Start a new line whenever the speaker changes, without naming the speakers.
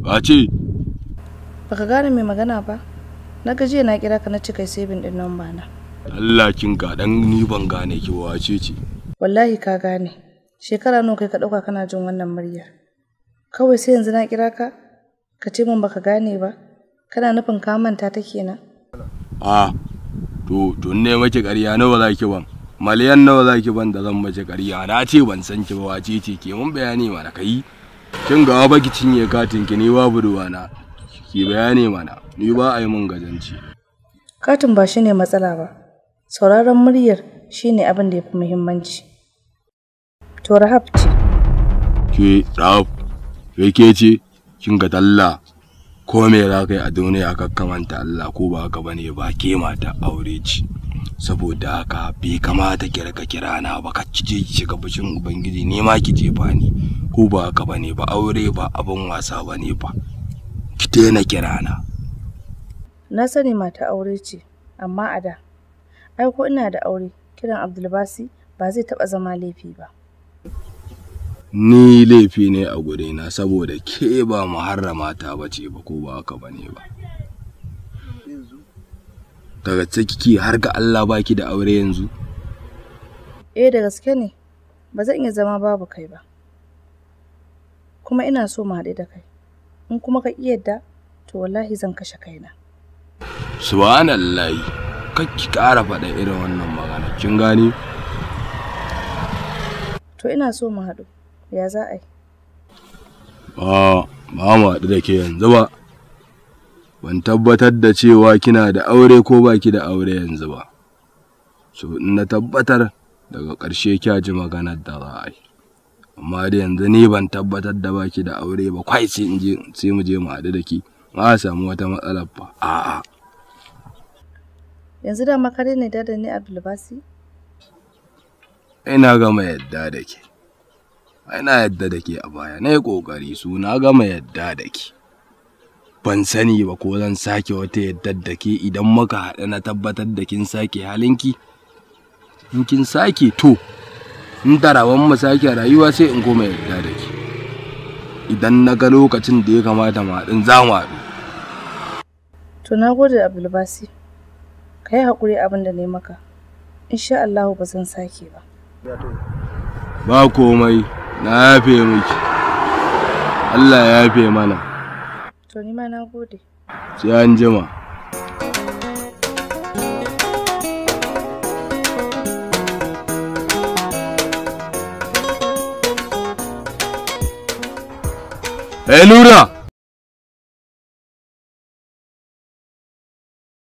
Ba ce,
Baka gane mai magana ba? Na gajiya na kira ka na cika saving din namba na.
Allah kin ga dan ni ban gane ki ba wace ce.
Wallahi ka gane. Shekara nawa kai ka dauka kana jin wannan muryar. Kawai sai yanzu na kira ka? Ka ce min baka gane ba? Kana nufin ka manta ta kenan?
A, to, to ne maki ƙarya nawa za ki ban? Maliyan nawa za ki ban da zan mace ƙarya? Na ce ban san ki ba wace ce ke mun bayani mana kai. Kin ga ba ki cinye katin ki ni babu ruwana. Ki bayani mana, ni ba a yi mun gazanci.
Katin ba shine matsala ba. Sauraron muryar shine abin da ya fi muhimmanci. To Rahab ce.
Ke ɗaf, ke ke ce, kin ga talla. Ko me za ka yi a duniya ka kamanta Allah ko ba haka bane ba ke mata aure ce. Saboda haka bai kamata ki raka kira na ba ka ki je ki shiga bishin Ubangiji ne ma ki jefa ni. Ko ba haka bane ba aure ba abin wasa bane ba. Ki daina kira na.
Na sani mata aure ce, amma a da. Ai ko ina da aure, kiran Abdulbasi ba zai taɓa zama laifi ba.
Ni laifi ne a gurina saboda ke ba muharramata ba ce ba ko ba haka bane ba. Daga ciki har ga Allah baki da aure yanzu.
Eh da gaske ne, ba zan iya zama babu kai ba. Kuma ina so mu haɗu da kai. In kuma ka ƙi yadda, to wallahi zan kashe kaina.
Subhanallahi. Kar ki ƙara faɗa irin wannan magana. Kin gane?
To ina so mu haɗu. Ya za a yi?
Ba, ba mu haɗu da ke yanzu ba. Ban tabbatar da cewa kina da aure ko baki da aure yanzu ba. So in na tabbatar daga ƙarshe kya ji maganar da za a yi. Amma da yanzu ni ban tabbatar da baki da aure ba kwai sai in je sai mu je mu haɗu da ki. Ma a samu wata matsalar ba. A'a.
Yanzu da makare ne da ni Abdulbasi?
Ina gama yadda da ke. Ina yadda da ke a baya. Na yi ƙoƙari su na gama yadda da ke. ban sani ba ko zan sake wata yadda da ke idan muka haɗu na tabbatar da kin sake halinki in kin sake to in tarawan mu sake rayuwa sai in koma yadda da ke idan na ga lokacin da ya kamata mu haɗin za mu haɗu
To na gode Abdulbasi. Ka yi haƙuri abin da ne maka. Insha Allahu ba zan sake ba.
ba komai na yafe miki Allah ya yafe mana
To ni ma na gode.
sai an jima Eh Nura!